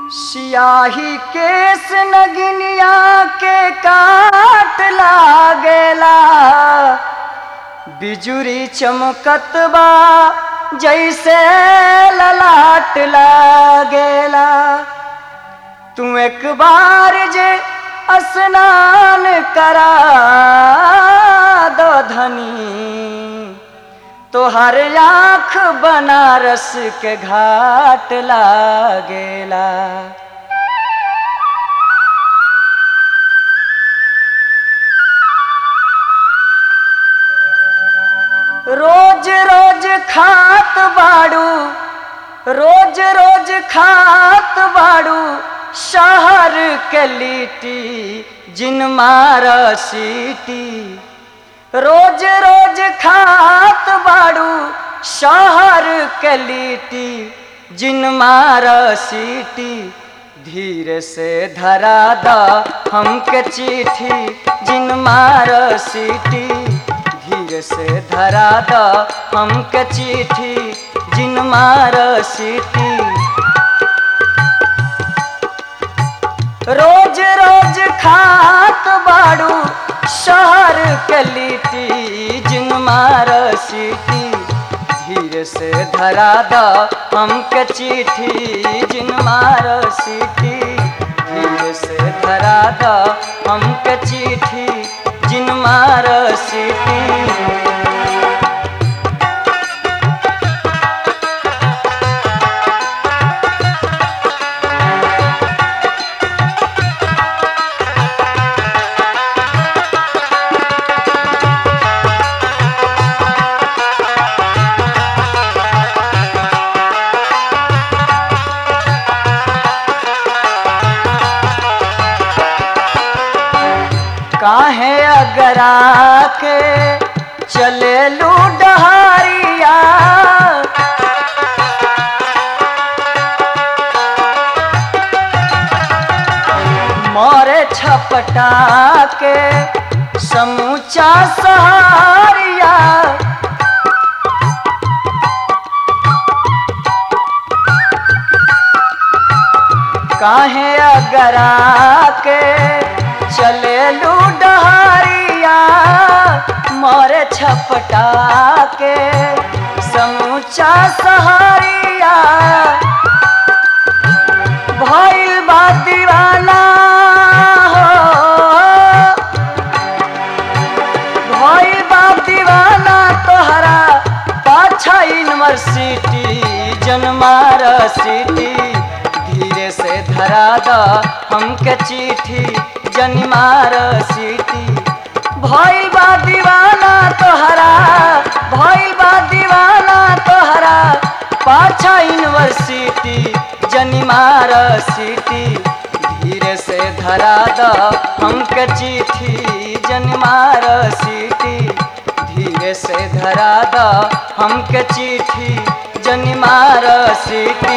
सियाही केस नगिनिया के काट लागेला बिजुरी चमकत बा जैसे ललाट लागेला तू एक बार जे स्नान करा दो धनी तोहर आँख बनारस के घाट लागेला रोज रोज खात बाड़ू रोज रोज खात बाड़ू शहर के लिट्टी जिन मार सीटी रोज रोज खात बाड़ू शहर के लिट्टी जिन मार सीटी धीरे से धरा द हमके चिट्ठी जिन मार सीटी धीरे से धरा द हमके चिट्ठी जिन मार सीटी रोज रोज खात बाड़ू शहर के लिट्टी जिन मार सीटी धीरे से धरा द हमके चिट्ठी जिन मार सीटी धीरे से धरा द हमके चिट्ठी जिन मार सीटी काहे अगरा के चले लू डहरिया मोरे छपटा के समूचा सहारिया काहे अगरा के चले लू डहरिया मोरे छपटा के समूचा सहारिया भइल बा दीवाना हो भइल बा दीवाना तोहरा पाछा यूनिवर्सिटी जनमार सिटी धीरे से धरा द हमके चिट्ठी जनिमार सीटी भइल बा दीवाना तोहरा भइल बा दीवाना तोहरा पाछा यूनिवर्सिटी जनिमार सीटी धीरे से धरा द हमके चिट्ठी जनिमार सीटी धीरे से धरा द हमके चिट्ठी जनिमार सीटी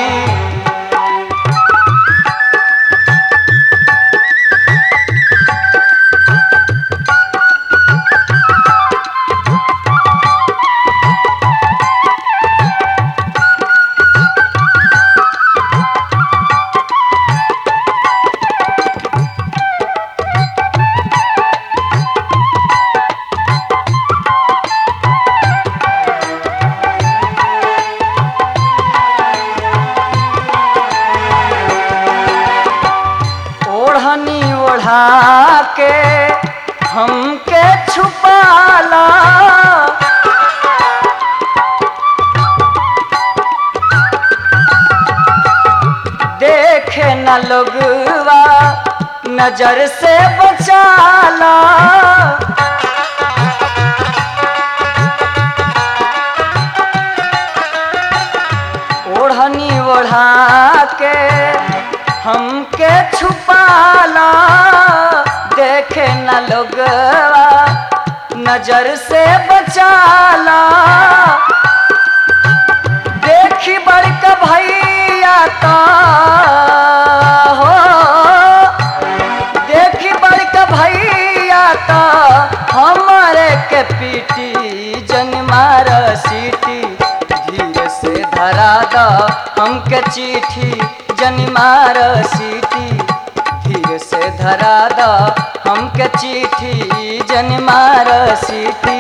ओढ़नी ओढ़ा के हमके छुपाला देखे न लोगवा नजर से बचाला ओढ़नी ओढ़ा के हमके छुपाला देखे न लोगवा नजर से बचाला देखी बड़का भैया का हो देखी बड़का भैया का हमारे के पीटी जनमार सीटी धीरे से धरा द हमके चिट्ठी जनी मार सीटी धीरे से धरा द हमके चिट्ठी जनी मार सीटी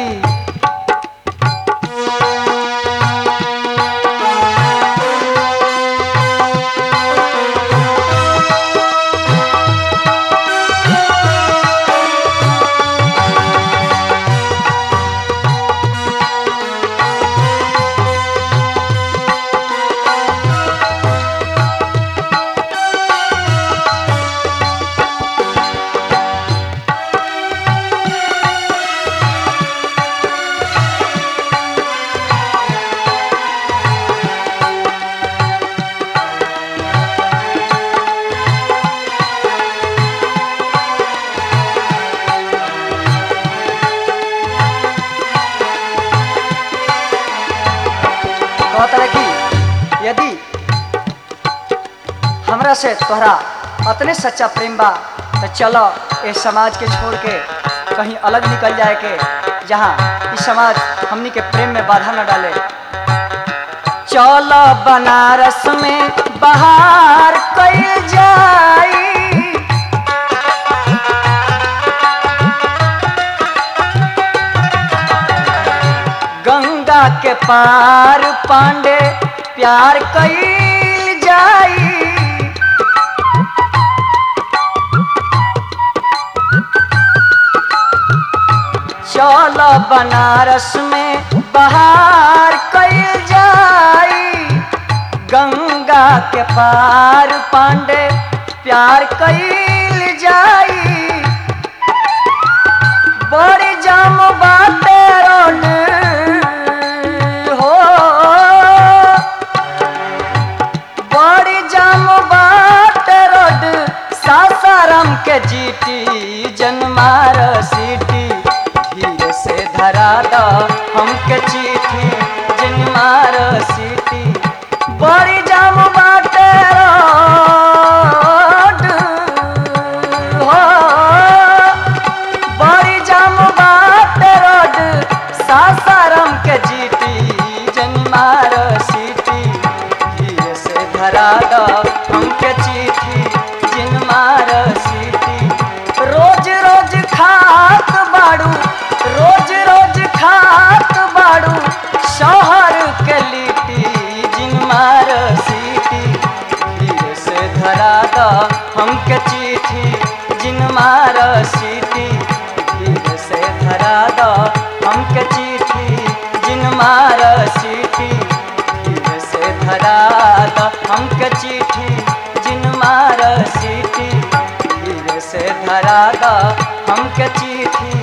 कहता है कि यदि हमरा से तोहरा अतने सच्चा प्रेम बा तो चलो इस समाज के छोड़ के कहीं अलग निकल जाए के जहाँ इस समाज हमनी के प्रेम में बाधा न डाले चलो बनारस में बाहर कई जाई गंगा के पार पांडे प्यार कईल जाई चल बनारस में बाहर कईल जाई गंगा के पार पांडे प्यार कईल जाई बड़ी जाम बाटे रोड हो बड़ी जाम बाटे रोड सासाराम के जीटी जनमार सीटी धीरे से धरा द हमके चिट्ठी जनमार सीटी बड़ी जाम बाटे रोड हो बड़ी जाम बाट रोड सासाराम के जीटी जन्मार सीटी धीरे से धरा द हमके चिट्ठी जिनमार सीटी रोज रोज खात बाड़ू रोज रोज खात बाड़ू शहर के लिट्टी जिनमार सीटी धीरे से धरा द हमके चिट्ठी जिनमार सीटी धीरे से धरा द हमके चिट्ठी जिनमार सीटी धीरे से धरा द हमके चिट्ठी जिनमार सीटी धीरे से धरा द हमके चिट्ठी